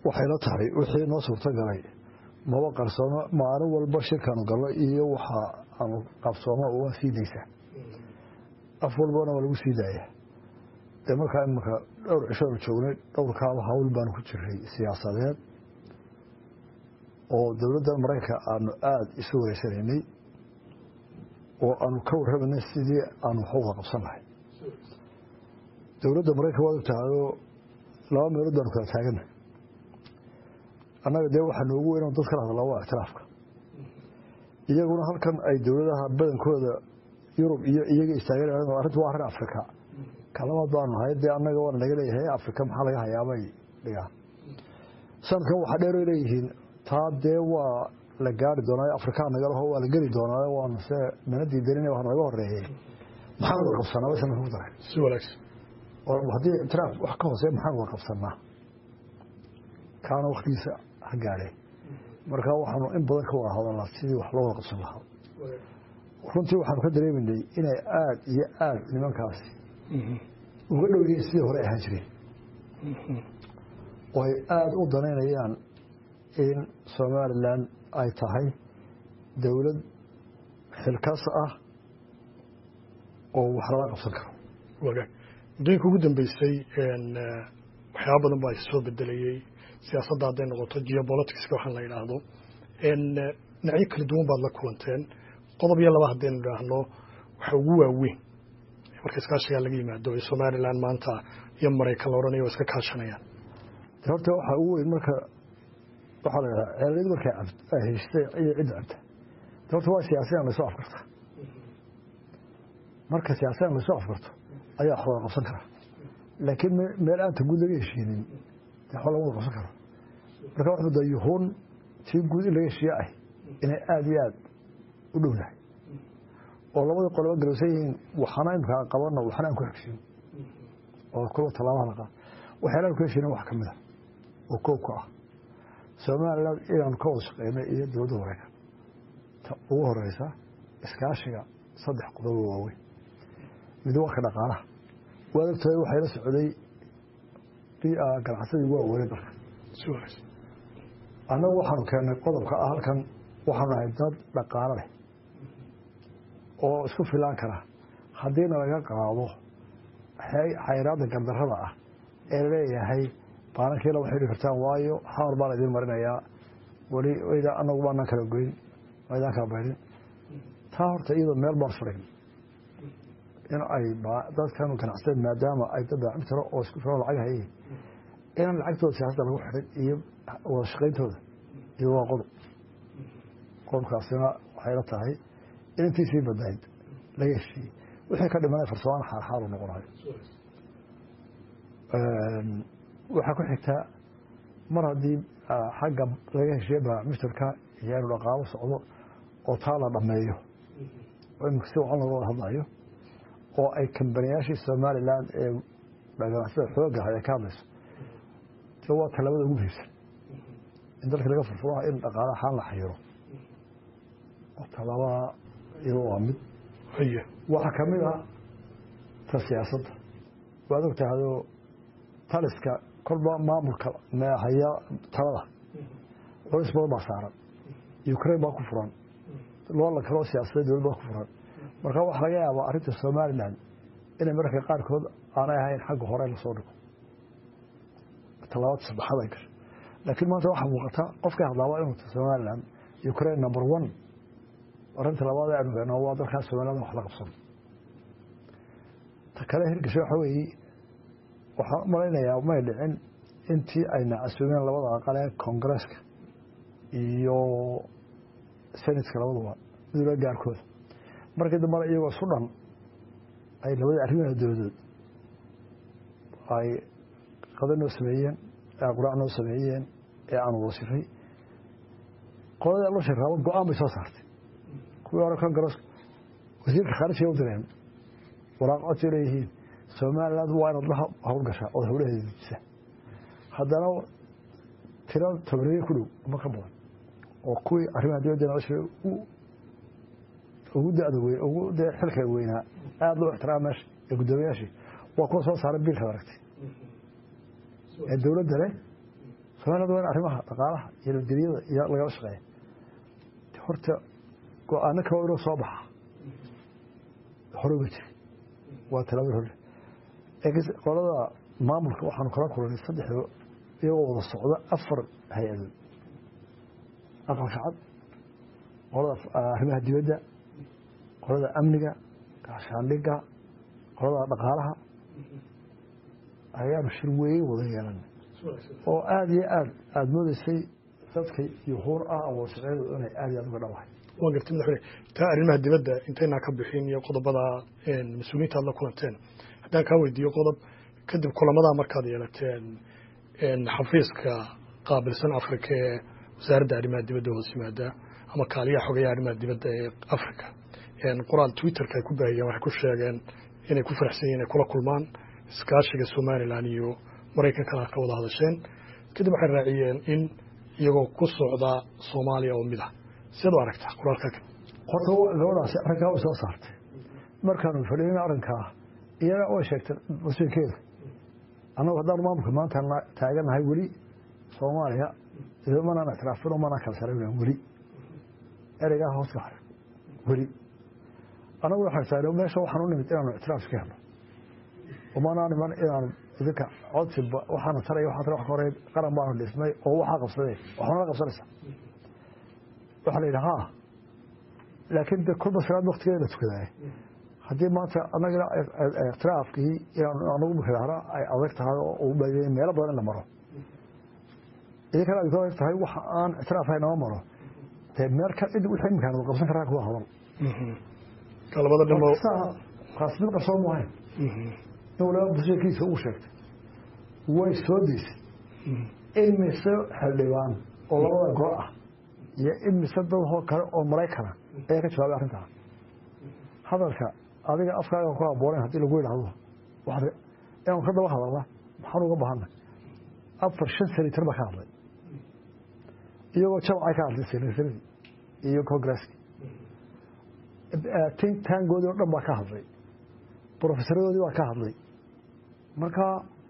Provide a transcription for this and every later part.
waxayla tahay wixii noo suurto galay maba qarsoomo maalin walba shirkaanu galno iyo waxa aanu qabsoomo waa sii daysaa af walbana waa lagu sii daaya dee markaa imanka dhowr cishoanu joognay dhowrkaaba hawl baanu ku jiray siyaasadeed oo dowladda maraykanka aanu aada isu wareysanaynay oo aanu ka warramanay sidii aanu waxuga qabsan lahay dowladda maraykanka waad ogtahayoo laba meelood baanu kala taagana annaga dee waxaa noogu weyn dad kala hadlaa waa ictiraafka iyaguna halkan ay dowladaha badankooda yurub iyo iyaga istaagan arrintu waa arrin afrika kalabaad baanu nahay dee annaga waana naga leeyahay afrika maxaa laga hayaabay dhigaan sanadkan waxaa dheeroy leeyihiin taa dee waa la gaari doonaa afrikaa nagalaho waa la geli doonaa waanu se mana diidanin wax naga horeeyey maxaan wada qabsanaa way sanadka ku daray si wanaagsan haddii ictiraaf wax ka hooseya maxaan wada qabsanaa kaana waktigiisa ha gaadhe markaa waxaanu in badan ka wada hadalnaa sidii wax loo wada qabsan lahaa runtii waxaanu ka dareeminay inay aada iyo aada nimankaasi uga dhow yihiin sidii hore ahaan jireen oo ay aada u danaynayaan in somalilan ay tahay dowlad xilkas ah oo wax lala qabsan karo wagaag muddooyinka ugu dambeysay waxyaaba badan baa soo bedelayey siyaasadda hadday noqoto geopoliticska waxaan la yidhaahdo dhinacyo kala duwan baad la kulanteen qodob iyo laba haddaynu idhaahno waxa ugu waaweyn marka iskaashigaa laga yimaado ee somalilan maanta iyo maraykan la odhanaya waa iska kaashanayaan horta waxaa ugu weyn marka waxaa la yidhaha ceelid markay ay haystay iyo cidda cabta horta waa siyaasiyan laysoo afkarta marka siyaasiyan laysoo afkarto ayaa wax wada qabsan kara laakiin meel aanta guud laga heshiinin waxba lama wada qabsan karo marka wax mudda yuhuun tii guud in laga heshiiye ah inay aada iyo aada u dhowdahay oo labadii qoloba galowsan yihiin waxana imkaa qabano waxna aan ku xigsin oo kuwa tallaabaha la qaad waxyaalaan ku heshiinin wax ka mid a oo koobka ah somalilan inaanu ka wada shaqeynay iyo dowladda maraykan ta ugu horeysa iskaashiga saddex qodobo waaweyn mid waa ka dhaqaalaha waad ogtahay waxay la socday ganacsadii ugu waaweynay dalka annagu waxaanu keennay qodobka ah halkan waxaanu nahay dad dhaqaalo leh oo isku filaan kara haddiina laga qaado xayraadda gardarrada ah ee laleeyahay baanankiila waxay dhihi kartaan waayo xamar baa la idiin marinayaa weli anagu baanaan kala goyn maydaan kala baydhin taa horta iyadoo meel baan furayn in ay dadkan ganacsateen maadaama ay dad daacmi tiro oo isku filan lacag hayeen inaan lacagtooda siyaasadda lagu xidhin iyo wada shaqayntooda iyo waa qodob qodobkaasina waxay la tahay in intiisii badnayd laga heshiiyey wixii ka dhimanay farsamaan xaarxaaru noqonayo waxaa ku xigtaa mar haddii xagga laga heshiiye bamiftarka iyo inu dhaqaalo socdo oo taa la dhammeeyo oo imika si wacan looga wada hadlayo oo ay kambaniyaashii somalilan ee ganacsada xooga ahay ay ka hadlayso de waa talabada ugu muhiimsan in dalka laga furfuro in dhaqaala ahaan la xayiro oo talabada iyado waa mid waxaa ka mid a ta siyaasadda waad og tahayoo taliska kolba maamulka haya talada culis badan baa saaran ukraine baa ku furan loola kaloo siyaasadeed dowlad baa ku furan marka waxaa laga yaabaa arrinta somalilan inay mararka qaarkood aanay ahayn xagga hore lasoo dhigo talabaad saddexaad ay gasho laakiin maanta waxaa muuqata qofkay hadlaaba inuu somalilan ukraine number one arrinta labaad ee aanu waa dalkaas somaliland wax la qabsan ta kale hirgasho waxa weeye waxaan u malaynayaa may dhicin intii ayna casuumeen labada aqal ee koongareeska iyo senatka labaduba midula gaarkooda markii dambana iyagoo isu dhan ay labadii arrimaha dowladood ay qada noo sameeyeen ee quraac noo sameeyeen ee aan wasifay qoladii la shiraabo go-aan bay soo saartay kuwii hore koongareeska wasiirka khaarijiga u direen waraaq codsi leeyihiin somaliland waa inaad la howlgashaa ood howlaheeda dejisa haddana tiro tobaniye ku dhow ama ka badan oo kuwii arrimaha dibadda nolosha ugu dada weyn ugu dee xilka weynaa aada loo ixtiraama meesha ee guddoomiyaashii waa kuwa soo saaray biilkaad aragtay ee dowladda leh soomaaliyada waa in arrimaha dhaqaalaha iyo nabadgelyada iyo lagala shaqeeya horta go-aano kale inuu soo baxa hore uga jiri waa talaabada hore qolada maamulka waxaanu kala kulanay saddexda iyagoo wada socda afar hay-adood aqalka cad qolada arrimaha dibadda qolada amniga gaashaandhiga qolada dhaqaalaha ayaanu shir weyn wada yeelanay oo aada iyo aad aada moodeysay dadka yuhuur ah awoodsaceedu inay aada iyo aad uga dhawahay waa gartay madaxweyne taa arrimaha dibadda intaynaa ka bixin iyo qodobada mas-uuliyiinta aad la kulanteen haddaan kaa weydiiyo qodob kadib kulamadaa markaad yeelateen xafiiska qaabilsan afrika ee wasaaradda arrimaha dibadda hoos yimaada ama kaaliyaha xogeeya arrimaha dibadda ee africa qoraal twitterka ay ku baahiyeen waxay ku sheegeen inay ku faraxsan yihin inay kula kulmaan iskaashiga somalilan iyo maraykankana ka wada hadasheen kadib waxay raaciyeen in iyagoo ku socda soomaaliya oo mid ah siad u aragtaa qoraalka horta gabadhaasi arrinkaa way soo saartay markaanu fadhiin arrinkaa iyana way sheegtay mas-uulkeeda annagu haddaanu maamulka maanta taaganahay weli soomaaliya manaan ictiraafino manaan kala sarayn weli ereygaa hoos ka xaray weli annagu waxaan taagna meesha waxaan u nimid inaanu ictiraaf iska helno umanaa niman inaanu idinka codsi waxaana taraya waxaa tara wax ka horey qaran baanu dhismay oo waxaa qabsadee waxaanala qabsanaysaa waxaa la yidhi ha laakiin de kolba salaad waktigeeda la tukadaay haddii maanta anagana ictiraafkii inaanu anagu mukadahra ay adag tahay oo u baadiyay meelo badan in la maro idinkana ay ku adag tahay waxa aan ictiraaf hay nama maro dee meel ka cid wixii imkaan wada qabsan karaa kuwa hadal labada dhimo kaas mid qarsoon mu ahayn in waliba busheekiisa ugu sheegtay way soo deysay imise xildhibaan oo labada gol ah iyo imise dadhoo kale oo maraykana ayaa ka jawaabay arrintaa hadalka adiga afkaaga ku aboonayn haddii lagu yidhaahdo inaanu ka daba hadalna maxaan uga bahanay afar shan senator baa ka hadlay iyagoo jabcay ka hadlay senataradii iyo congresskii tintangoodii o dhan baa ka hadlay brofesaradoodii baa ka hadlay marka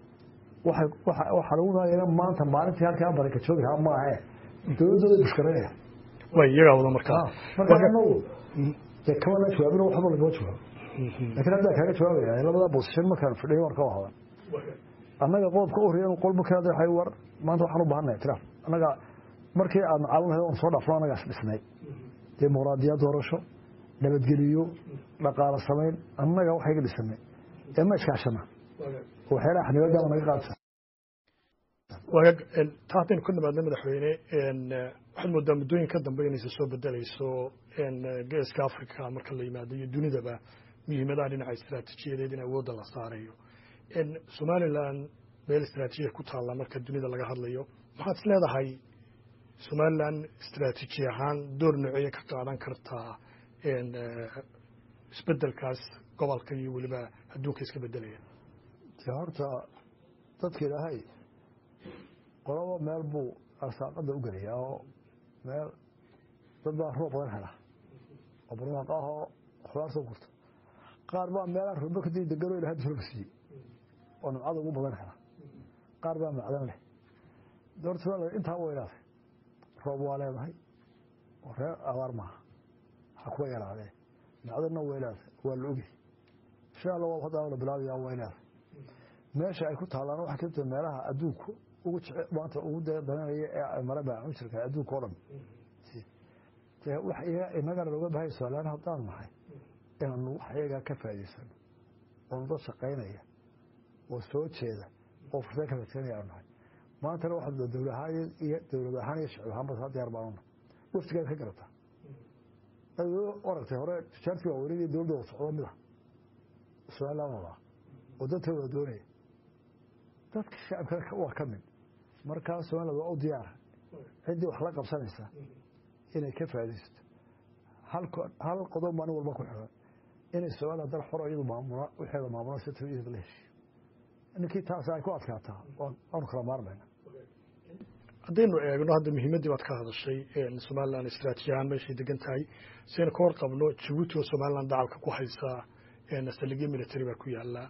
waxaa lagu maagaya maanta maalintii halkaa baraka joogi lahaa maahe dowladdooda bushkaranaya way iyagaa wada markaa marka anagu dee kamana jawaabin waxba lagama jawaabo lakin haddaa kaaga jawaabaya labada bosishan markaan fadhiyo waan ka wahadan annaga qodobka u horreeya qol markaad waxay war maanta waxaan u baahanay ictiraaf annaga markii aadna caawin lahayd oon soo dhaafno annagaas dhisnay dimuqraadiyad doorasho nabadgeliyo dhaqaalo samayn annaga waxayga dhisanay ee ma iskaashana waxyaalaha xanibaadaama naga qaadsa waag taa haddaynu ka nimaadno madaxweyne waxaad moodaa muddooyin ka dambe inaysa soo bedelayso geeska africa marka la yimaado iyo dunidaba muhiimadaha dhinaca istaraatiijiyadeed in awoodda la saarayo somalilan meel istaraatiijiya ku taalla marka dunida laga hadlayo maxaad is leedahay somalilan istaraatiiji ahaan door nooceeya ka qaadan kartaa isbedelkaas gobolka iyo weliba adduunka iska bedelaya de horta dadka ilaahay qolaba meel buu arsaaqada u gelayaa oo meel dad baa roob badan hela oo barwaaq ah oo khudaar soo gurta qaar baa meelaan roobo kadib degano ilahay dusulka siiyey oo nimcada ugu badan hela qaar baa macdan leh doorta intaa way leedahay roob waa leedahay oo reer abaar maaha ha kuwa yaraadee macdanna way leedahay waa la ogi insha allah waa haddaa la bilaabaya way leedahay meesha ay ku taalaan waxaa kamid tahay meelaha adduunku ugu jece maanta ugu dananaya ee mara baacunjirka adduunka o dhan wax inagana looga bahay somalilaan haddaan nahay inaanu wax iyagaa ka faa'idaysano oonu dad shaqaynaya oo soo jeeda oo fursad ka fadsanaya aanu nahay maantana waxaa dowlad ahaan iyo dowlad ahaan iyo shicib ahaanba saa diyaar baanu nahay waftigaad ka garataa aragtay hore tijaartii waa weligii dowladda wada socdo mid ah somaliland wadaa oo dadka wada doonaya dadka shacabka waa ka mid markaa somaliland waa u diyaara ciddii wax la qabsanaysa inay ka faaidaysato hal qodob maalin walba ku xiran inay somaliland dal xoro iyadu maamula wixeeda maamula si tawiyada la heshiyo ninkii taas ay ku adkaataa waanu kala maarmayna haddaynu eegno hadda muhiimaddii baad ka hadashay somaliland istraatiiji ahaan meeshay degan tahay siaynu ka warqabno jabuuti oo somaliland dacalka ku haysaa saldhigyo military baa ku yaala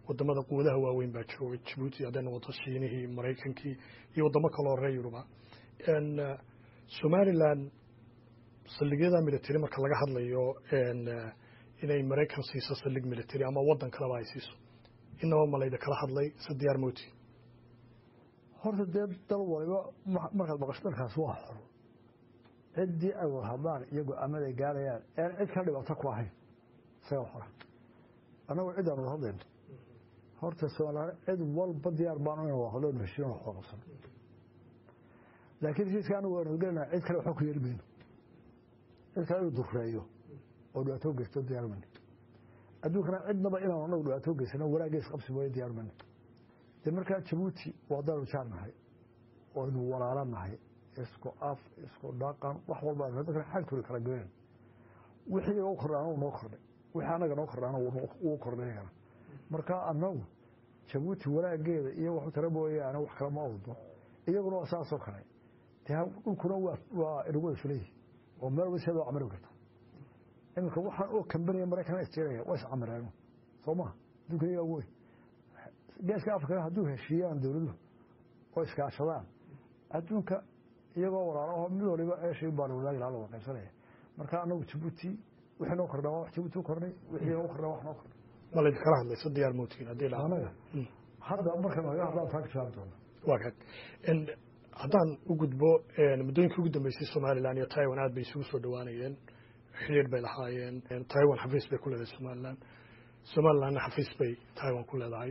wadamada quwadaha waaweyn baa joogay jabuuti hadday noqoto shiinihii maraykankii iyo wadamo kaloo reer yuruba somalilan saldhigyada military marka laga hadlayo inay maraykan siiso saldhig military ama wadan kaleba ay siiso inaba malayda kala hadlay se diyaar moti horta dee dal waliba markaad maqasho dalkaas waa xor ciddii ay wada hadlaan iyo go-aamada ay gaarayaan ean cid kala dhibaato ku ahayn isaga xora annagu ciddaan wada hadlayno horta somalilaan cid walba diyaar baan ina wada hadlo heshiin wax wada qabsano laakiin heshiiska anagu waanu gelinaa cid kale waxba ku yeeli mayno cid kale inuu dureeyo oo dhibaato geysto diyaar mayno adduunkana cidnaba inaan anagu dhibaato geysano wanaaggeys qabsi mooye diyaar mayno de markaa jabuuti waa daanu jaar nahay oynu walaalo nahay isku af isku dhaqan wax walba dadkana xagturi kala goyn wixii iga u kordhaana uu noo kordhay wixii anaga noo kordhaana wuu kordhay iyagana marka annagu jabuuti wanaageeda iyo waxu tara mooyaane wax kale ma awdo iyaguna waa saasoo kale dee dhulkuna waa inagu wada filayi oo meel wada siada waa camari karta iminka waxaan oo kambaniya maraykan isjeeraya waa iscamireen soo maha adduunka iyagaa wey geeska afrikana hadduu heshiiyaan dowladuhu oo iskaashadaan adduunka iyagoo walaalaho mid waliba eeshay baa la wadaagi laha la wada qaybsanaya marka anagu jabuuti wixii noo kordhaa wax jabuuti u kordhay wixii noo kordhaa wax noo kordhay ma laydin kala hadlayso diyaar mootiin haddii la anaga hadda marka naga hadlaan taa ka jawaabi doona waa kan haddaan u gudbo muddooyinkii ugu dambeysay somalilan iyo taiwan aad bay isugu soo dhawaanayeen xiriir bay lahaayeen taiwan xafiis bay ku leedahay somalilan somalilanna xafiis bay taiwan ku leedahay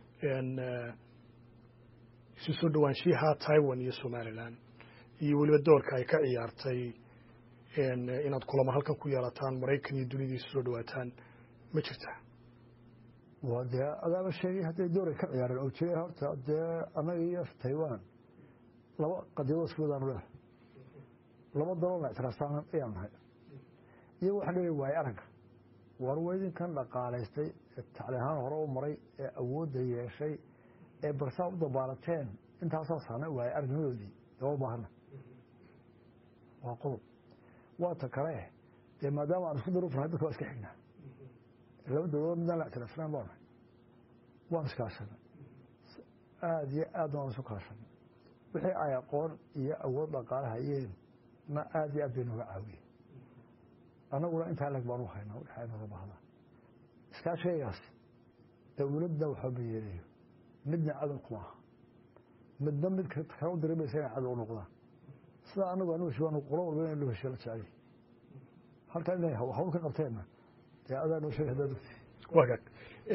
isu soo dhawaanshiyaha taiwan iyo somalilan iyo weliba doorka ay ka ciyaartay inaad kulamo halkan ku yeelataan maraykan iyo dunida isu soo dhawaataan ma jirtaa waa dee adaaba sheegay hadday dooray ka ciyaareen oo jiray horta dee annaga iyo taiwan laba qadiyadoo isku wadaanu leedahay laba daloolna ictiraastaan ayaan nahay iyago waxaan leeyahay waaye aragga war weydinkan dhaqaalaystay ee tacli ahaan hore u maray ee awoodda yeeshay ee barsaa u dabaalateen intaasoo saana waaye aragnimadoodii dee u baahana waa qodob waa ta kale dee maadaama aan isku daruufnahay dadka waa iska xignaa laba dowladood midaan la ictiraafsanaan baa nahay waan iskaashanay aada iyo aad waan isu kaashanay wixii ay aqoon iyo awood dhaqaale hayeen na aada iyo aad bay nooga caawiyeen annaguna intaa leg baan u haynaa wixii ay nooga bahdaan iskaashaygaas dowladna waxba ma yeelayo midna cadow kuma aha midna mid kale u dirimaysa inay cadow u noqdaan sidaa anagu anu heshi waanu qolo walba in loo heshiyo la jecel halkaa inay hawl ka qabteenna dee adaa noo sheegay haddaad ogtay waa kan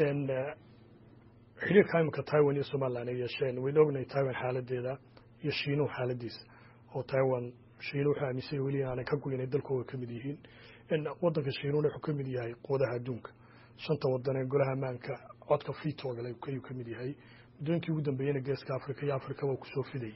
xiriirka imika taiwan iyo somalilan ay yeesheen waynu ognahay taiwan xaaladeeda iyo shiinuhu xaaladiisa oo taiwan shiinu wuxuu aaminsan weli inaanay ka goynay dalkooda ka mid yihiin wadanka shiinuuna wuxuu ka mid yahay quwadaha adduunka shanta wadan ee golaha ammaanka codka fitogale ayuu ka mid yahay muddooyinkii ugu dambeeyena geeska africa iyo africaba kusoo fidayay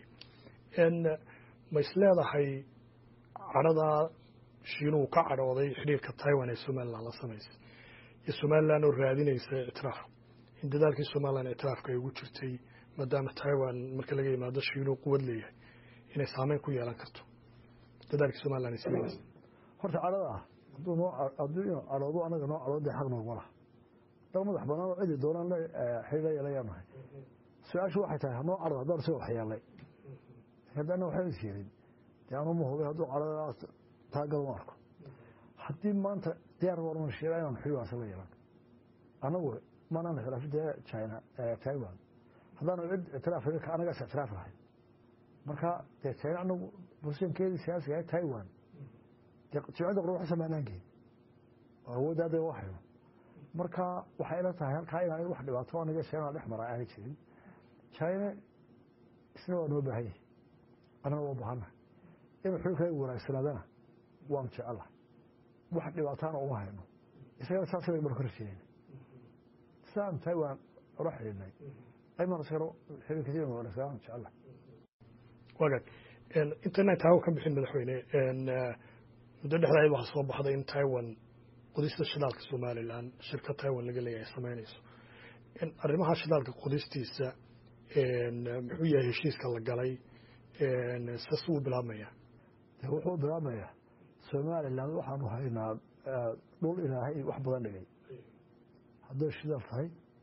ma is leedahay cadhadaa shiinuhu ka cadhooday xidhiirka taiwan ee somalilan la samaysay iyo somalilan oo raadinaysa ictiraaf in dadaalkii somalilan ictiraafka ay ugu jirtay maadaama taiwan marka laga yimaado shiinuhu quwad leeyahay inay saameyn ku yeelan karto dadaalkii somalilan ay samaysay horta cadhada ah hadduu noo hadduu inuu cadhoodo anaga noo cadhooda xaq noogma laha dal madax banaan oo cidi doonaan la xiriir la yeelayaan nahay su-aashu waxay tahay hanoo cadhado haddaan soo waxyeelay haddana waxba is yeelin dee anuma hubay hadduu cadhadaas taagal u arko haddii maanta diyaar warman sheega inaan xiriir waasa la yeelan anagu maanaan ictiraafin dee china taiwan haddaanu cid ictiraaf anagaas ictiraaf lahay marka dee china anagu bulshankeedii siyaasiga taiwan jimcida qor wax samaanaan geyn oo awoodda hadda waa hayno marka waxay ila tahay halkaa inaan wax dhibaato aniga china dhex mara aanay jirin china isna waa noo baahan yahay annaga waa baahanahay inuu xiriirkaygu wanaagsanaadana waanu jecelahay wax dhibaataana uma hayno isagana saas bay marka horjeedeen sidaan taiwan ula xidhiidhnay aymaan isagana xiriirkiisa inuu wanaagsanaan jecelahay waagaag intaynaan taawo ka bixin madaxweyne muddo dhexdaayad waxaa soo baxday in taiwan qodista shidaalka somalilan shirka taiwan laga leeyahay samaynayso arrimaha shidaalka qodistiisa muxuu yahay heshiiska la galay sas uu bilaabmaya de wuxuu bilaabmayaa somalilan waxaanu haynaa dhul ilaahay wax badan dhigay hadday shidaal tahay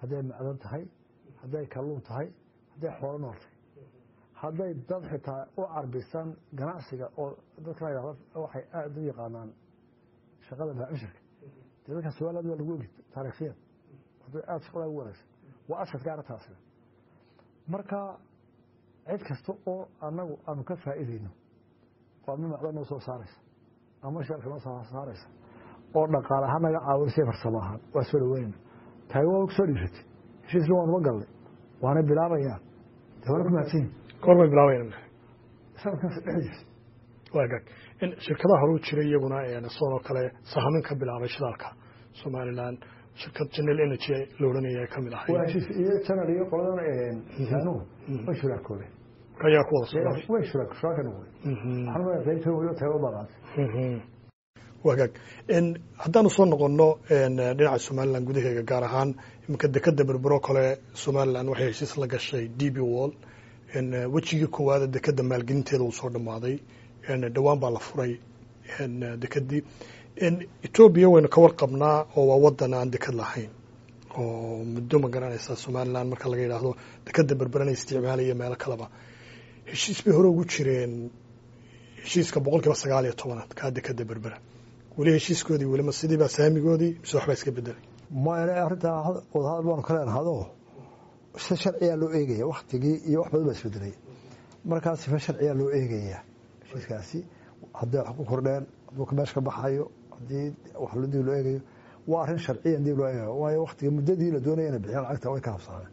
hadday macdan tahay hadday kalluun tahay hadday xoolo nool tahay hadday dad xitaa u carbisan ganacsiga oo dadka la waxay aada u yaqaanaan shaqada baacishirka dee dadka somaliland waa lagu ogi taariikhiyan hadday aada shaqada ugu wanaagsan waa asadka arrintaasina marka cid kasta oo annagu aanu ka faa'iidayno oo ama macdan noo soo saaraysa ama sharka noo soo saaraysa oo dhaqaale ahaan naga caawinaysa farsamo ahaan waa soo dhaweynayna tahay waa soo dhiiratay heshiisna waanuba galnay waana bilaabayaan dee waana ku mahadsan yihin goor bay bilaabayaan sanadkaas dhexdiisa waa gaag in shirkadaha horuu jiray iyaguna sidoo kale sahamin ka bilaabay shidaalka somaliland shirkad general energy la odhanaya ka mid ahay waa heshiis iyo janal iyo qoladan insaanuhu way shuraakoobeen ayaa ku wada socday way shuraak shuraaka noqday waxaan leeyahay qaybta weliba tago baaqaantay wagaag haddaanu soo noqonno dhinaca somalilan gudaheega gaar ahaan iminka dekeda berbero kale somalilan waxay heshiis la gashay d b wall wejigii koowaada dekeda maalgelinteeda uu soo dhammaaday dhowaan baa la furay dekedii etoobiya waynu ka warqabnaa oo waa wadan aan deked lahayn oo muddo ma garanaysa somalilan marka laga yidhaahdo dekeda berberana isticmaalaya meelo kaleba heshiis bay hore ugu jireen heshiiska boqol kiiba sagaal iyo tobanaad kaa dekeda berbera weli heshiiskoodii welima sidiibaa saamigoodii mise waxbaa iska bedelay maya arrintaa wadahadal baanu ka leenahado si sharciyaa loo eegaya waktigii iyo wax badan baa isbedelay markaa sifa sharciyaa loo eegaya heshiiskaasi hadday wax ku kordheen hadduu meesha ka baxayo haddii wax dib loo eegayo waa arrin sharciyan dib loo eegayo waayo waktiga muddadii la doonaya inay bixiyaan lacagta way ka habsaameen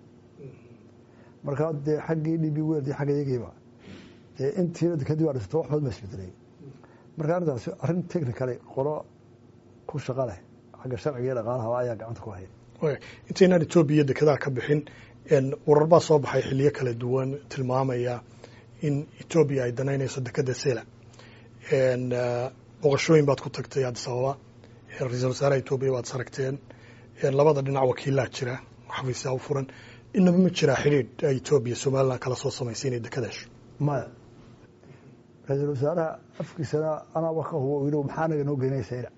markaa dee xaggii dhib weldii xagga iyagiiba dee intiina dekadii baa dhisato wax badan baa isbedelay marka arrintaasi arrin technically qolo ku shaqa leh xagga sharciga iyo dhaqaalaha ayaa gacanta ku haya intaynaan etoobiya dekedaha ka bixin warar baa soo baxay xiliyo kala duwan tilmaamaya in etoobiya ay danaynayso dekeda sela boqoshooyin baad ku tagtay addis ababa ra-iisul wasaaraha etoobiya waad saragteen labada dhinac wakiilaa jira xafiisyaa u furan inaba ma jiraa xidhiidh ay etoobiya somalilan kala soo samaysay inay deked hesho maya ra-iisul wasaaraha afkiisana anaaba ka hubo yidhi maxaa naga noo geynaysa ina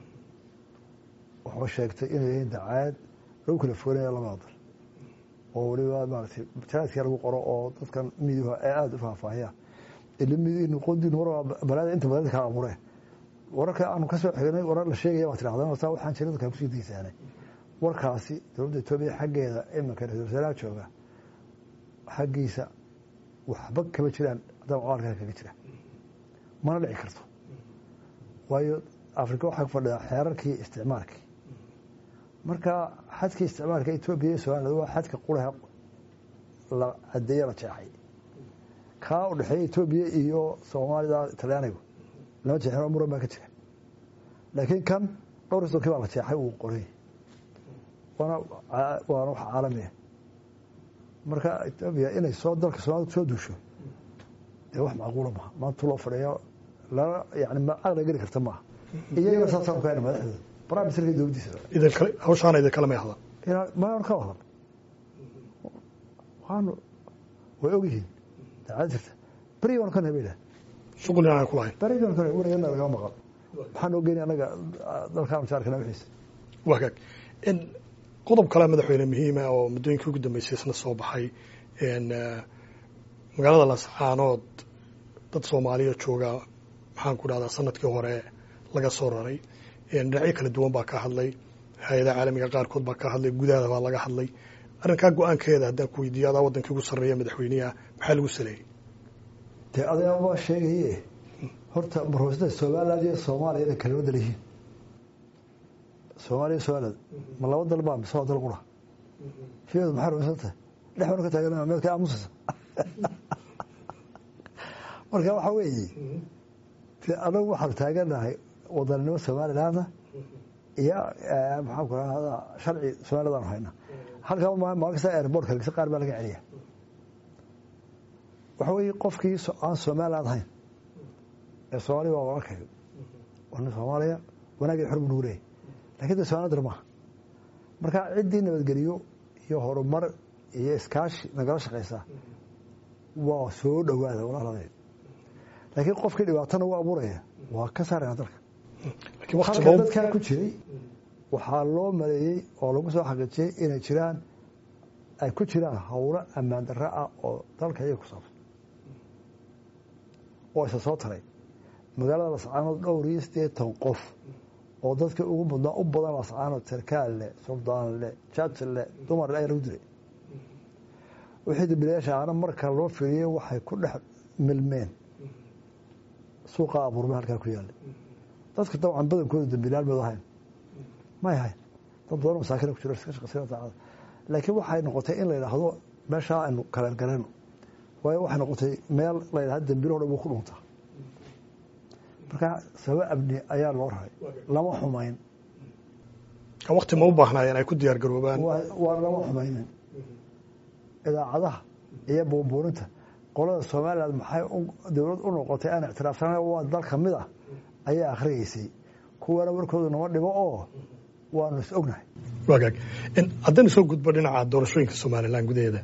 wuxuu sheegtay inay yihiin dacaayad lagu kala foganaya labada dal oo weliba maaratay jaraadkii lagu qoro oo dadkan midiha ee aada u faahfaahiyaan ila midiinu qodiinu war balaada inta badan kala abuureen wararka aanu kasoo xignay warar la sheegaya baa tirahdeen horta waxaan jiray dadkan kusii daysaanay warkaasi dowladda etoobiya xaggeeda iminka ra-isul wasaaraha jooga xaggiisa waxba kama jiraan haddana caalamka kaga jira mana dhici karto waayo afrika waxaa ku fadhidaa xeerarkii isticmaalkii marka xadkii isticmaalka etoobiya iyo somaliland waa xadka quraha la cadeeye la jeexay kaa u dhexeeya etoobiya iyo soomaalida talyaanigu lama jeexin muran baa ka jira laakiin kan dhowr iyo sodonkii baa la jeexay uu qoray waana waana wax caalamiya marka etoobiya inay soo dalka soomaalida kusoo duusho dee wax macquula maha maanta loo fadhiyo lana yani caqli geli karta maaha iyagana saasaan ku hayna madaxdooda prime ministerka dowladdiisa idinkale hawshaana idinkale may hadlan maan ka wadan waanu way ogyihiin daacad jirta beri baanu ka nahay bayidhaha shuqul inaan ku lahayn beri baanu ka nahay wanagana lagaa maqan maxaa noo geeni annaga dalkaan mushaarkana wixiisa wagaag qodob kale madaxweyne muhiima oo muddooyinkii ugu dambeysay isna soo baxay magaalada lascaanood dad soomaaliya jooga maxaan ku dhahdaa sanadkii hore laga soo raray dhinacyo kala duwan baa ka hadlay hay-adaha caalamiga qaarkood baa ka hadlay gudaha baa laga hadlay arrinkaa go-aankeeda haddaan ku weydiiyo adaa wadankii ugu sarreeya madaxweyneha maxaa lagu saleeyey dee adaabaa sheegaye horta marhoosada somaliland iyo soomaaliya inay kala wadal yihiin soomaaliya somaliland ma laba dal baa mise waa dal qura fiyeedu maxay rumaysan tahay dhex banu ka taagan meelka aamusaysa marka waxaa weeye anagu waxaanu taaganahay wadaninimo somalilandna iyo maxaan ku rahdaa sharci somaliland aanu hayna halkaa maalin kasta airbortka lagisa qaar baa laga celiya waxa weeye qofkii aan somaliland ahayn ee soomaaliya waa walaalkayo waa nin soomaaliya wanaagii xor buu nagu leeyahy lakin de somaliland maaha marka ciddii nabadgeliyo iyo horumar iyo iskaashi nagala shaqaysa waa soo dhowaada walaaladeed laakiin qofkii dhibaatana u abuuraya waa ka saarayna dalka halka dadkaa ku jiray waxaa loo maleeyey oo lagu soo xaqiijiyey inay jiraan ay ku jiraan howlo ammaan darro ah oo dalka iyaga ku saabsan oo isa soo taray magaalada lascaanood dhowr iyo siddeetan qof oo dadka ugu mudnaa u badan lascaanood sarkaal leh suldaan leh jaj leh dumar ayaa lagu dilay wixii dambiilayaasha aana marka loo firiyey waxay ku dhex milmeen suuqa abuurme halkaa ku yaallay dadka dabcan badankooda dambiilayaal mad ahayn may ahayn dad badan masaakina ku jiro iska shaqaysana daacada laakiin waxay noqotay in la yidhaahdo meeshaa aynu kaleelgaleno waayo waxay noqotay meel la yidhahdo dambiilo dhan wuu ku dhuntaa marka sababo amni ayaa loo raray lama xumayn wakti ma u baahnaayeen ay ku diyaar garoobaan waa lama xumaynin idaacadaha iyo buunbuuninta qolada somalilan maxay dowlad u noqotay aan ictiraafsana waa dal ka mid ah ayaa akhriyeysay kuwana warkooda nama dhibo oo waanu is ognahay wagaag haddaynu soo gudbo dhinaca doorashooyinka somalilan gudaheeda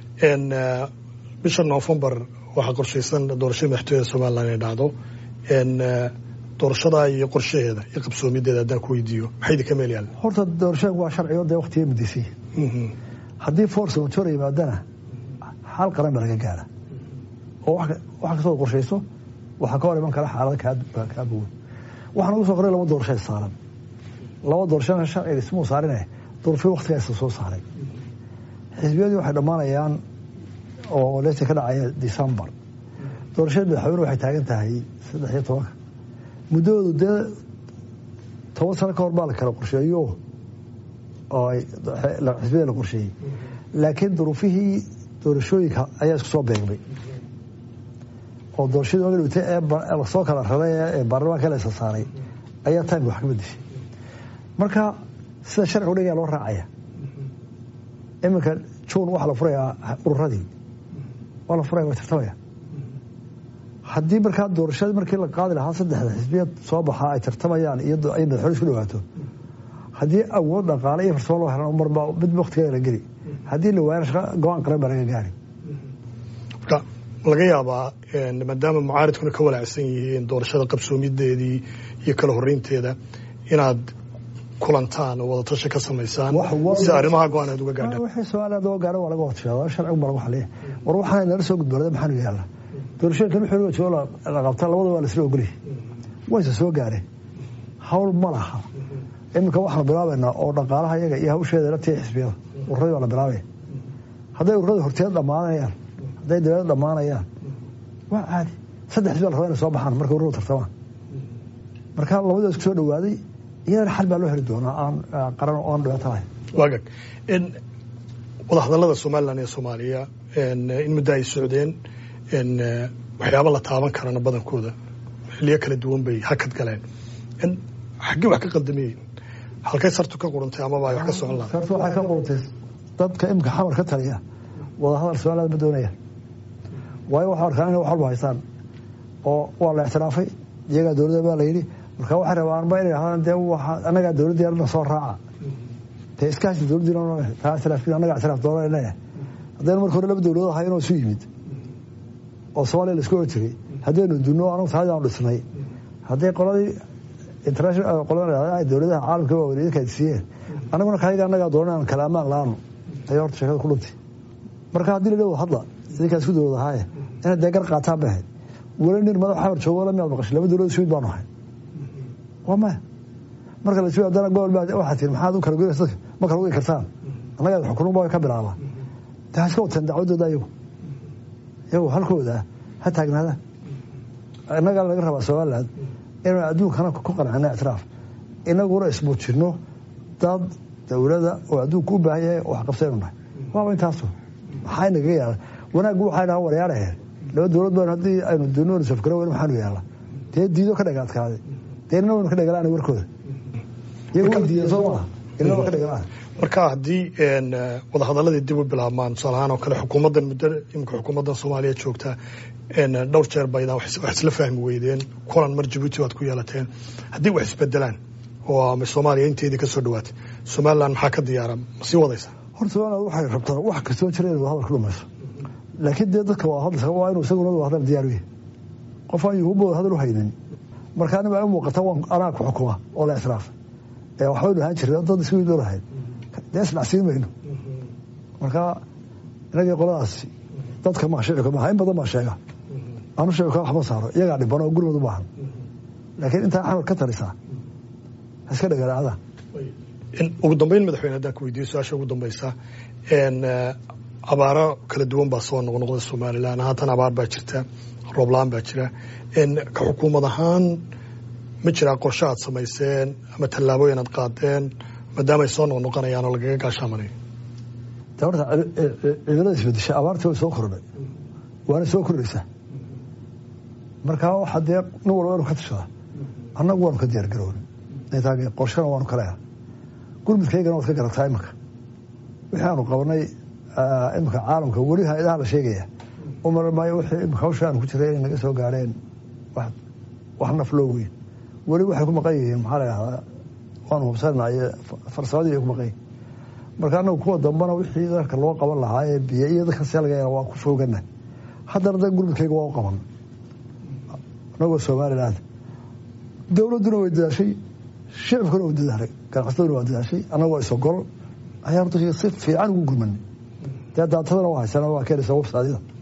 bisha noofembar waxaa qorshaysan doorashada madaxtooyada somalilan ay dhacdo doorashadaa iyo qorshaheeda iyo qabsoomideeda haddaan ku weydiiyo maxay idinka meel yaalla horta doorashooyinka waa sharcigo dee waktiga mudisay haddii force majora yimaadana xal qaran ba laga gaara oo wax kastoo qorshayso waxaa ka hor iman kara xaalada kaa bogan waxaa nagu soo qoray laba doorasho saaran laba doorashana sharciga ismuu saarine duruufyo waktigaasa soo saaray xisbiyadii waxay dhammaanayaan oo leeta ka dhacaya decembar doorashada madaxweyne waxay taagan tahay saddex iyo tobanka muddahoodu dee toban sano ka hor baa la kala qorsheeyo oo xisbiyada la qorsheeyey laakiin duruufihii doorashooyinka ayaa isku soo beegmay oo doorashadii oga dhigtay ee lasoo kala raray ee baarlamaanka la isa saaray ayaa timeka wax ka bedeshay marka sida sharcigu dhigaya loo raacaya iminka juun waxaa la furayaa ururadii waa la furaya waa tartamaya haddii markaa doorashadii markii la qaadi lahaa saddexda xisbiyad soo baxaa ay tartamayaan iyo ay madaxweyne isku dhawaato haddii awood dhaqaale iyo farsamo loo helan marba mid waktigeeda la geli haddii la waayana shaqa go-aan qaran baa laga gaari marka laga yaabaa maadaama mucaaridkuna ka walaacsan yihiin doorashada qabsoomideedii iyo kala horeynteeda inaad kulantaan oo wadatashi ka samaysaan si arrimaha go-aan aad uga gaadhaan wixii somaliland loo gaaro waa laga hortashaada sharcigu baa lagu xaliya war waxaan nala soo gudboonada maxaanu yaalla doorashooyinkan wixii joogo la qabta labada waa laisla ogolyahay wayse soo gaareen hawl ma laha iminka waxaanu bilaabaynaa oo dhaqaalaha iyaga iyo hawsheeda la tiya xisbiyada ururadii waa la bilaabaya hadday ururada horteed dhammaanayaan hadday dabeed dhammaanayaan waa caadi saddex xisbiya la raba inay soo baxaan markay ururadu tartamaan marka labadii isku soo dhawaaday iyadana xal baa loo heli doonaa aan qaran oo aan dhibaato lahayn waagag wadahadallada somalilan iyo soomaaliya in muddo ay socdeen waxyaaba la taaban karana badankooda xiliyo kala duwan bay hakad galeen xaggee wax ka qaldamiyeen halkay sartu ka qurantay amaba ay wax ka socon lahaa sartu waxay ka qurantay dadka imika xamar ka taliya wadahadal somaliland ma doonayaan waayo waxaa arkaan inay wax walba haystaan oo waa la ictiraafay iyagaa dowladda baa la yidhi marka waxay rabaanba inay dhahdaan dee annagaa dowladdii arna soo raaca dee iskaashi dowladdiina taa ictiraafkiin annagaa ictiraaf doonana leeyahay haddaynu marka hore laba dowladood ahay inoo isu yimid oo soomaaliya la isku ogi jiray haddaynu dunno anagu taadiaanu dhisnay hadday qoladii international qolada dowladaha caalamka waaweyn idinka ay siiyeen annaguna kayaga annagaa doonan aan kala ammaan la-aanu ayaa horta sheekada ku dhuntay marka haddii la dhawo hadla idinkaa isku dowlad ahaaye inay dee gar qaataan bay ahayd weli nin madax xamar joogo la miyaad maqashay laba dowlad ismid baanu ahay waa maya marka la ismid haddana gobol baa waxaa tiri maxaad u kala goynaysa dadka ma kala goyn kartaan annagaa xukunun baa ka bilaaba dee ha iska wateen dacwadooda iyagu iyagu halkooda ha taagnaadaan innagaa laga rabaa somaliland inaynu adduunkana ku qancino ictiraaf inaguna ismuujino dad dowlada oo adduunka u baahan yahay wax qabsaynu nahay waaba intaasu maxaa inagaga yaala wanaaggu waxay dhaha waryaarahe laba dowlad baan haddii aynu dunoon safgaro weyn maxaanu yaalla dee diido ka dhaga adkaaday dee inna waynu ka dhagalaan warkooda iyagu way diideen soo maaha inna waa ka dhagalaan marka haddii wadahadaladii dib u bilaabmaan tusaale ahaan oo kale xukuumaddan muddo imika xukuumaddan soomaaliya joogta dhowr jeer baydaan wax isla fahmi weydeen kulan mar jabuuti waad ku yeelateen haddii wax isbedelaan oo ama soomaaliya inteedii ka soo dhawaatay somaliland maxaa ka diyaara ma sii wadaysa horta somaliland waxay rabtaa wax kastoo jira inay wadahadal ku dhamayso laakiin dee dadka wadahadalka waa inuu isaguna wadahadal diyaar u yahay qof aan yuhuba wadahadal u haynin marka anima u muuqata waan anaa ku xukuma oo la ictiraafa ee waxbaynu ahaan jirna dad isku idoo lahayd dee isdhacsiin mayno marka inagii qoladaasi dadka maa shicika maaha in badan baa sheega anu shicika waxma saaro iyagaa dhiban oo gurmad u baahan laakiin intaa xamar ka talisaa ha iska dhagaraacda ugu dambeyn madaxweyne haddaan ku weydiiyo su-aasha ugu dambeysa abaaro kala duwan baa soo noqnoqda somalilan haatan abaar baa jirta roobla-aan baa jira ka xukuumad ahaan ma jiraa qorshe aad samayseen ama tallaabooyin aad qaadeen maadaama ay soo noqnoqonayaan oo lagaga gaashaamanayo de horta cimilada isbedesha abaartii way soo kordhay waana soo kordhaysaa markaa waxaa dee nin walba inu ka tashada annagu waanu ka diyaar garoon intaa qorshana waanu kaleeha gurmudkaygana waad ka garataa imanka wixii aanu qabanay iminka caalamka weli hay-adaha la sheegaya u maran maayo wixii imika hawsha aanu ku jiray inay naga soo gaareen wax naf loo weyn weli waxay ku maqan yihiin maxaa la yahdaa waanu hubsanaye farsamadii ay ku maqan yihin marka annagu kuwa dambana wixii dadka loo qaban lahaa ee biyo iyo dadka selga waa ku foogana haddana da gurmudkayga waa u qaban anagoo somaliland dowladduna way dadaashay shicibkuna waa dadaalay ganacsataduna waa dadaashay annagoo isogol ayaan si fiican ugu gurmanay dee daatadana waa haysana waa keenaysa websadyada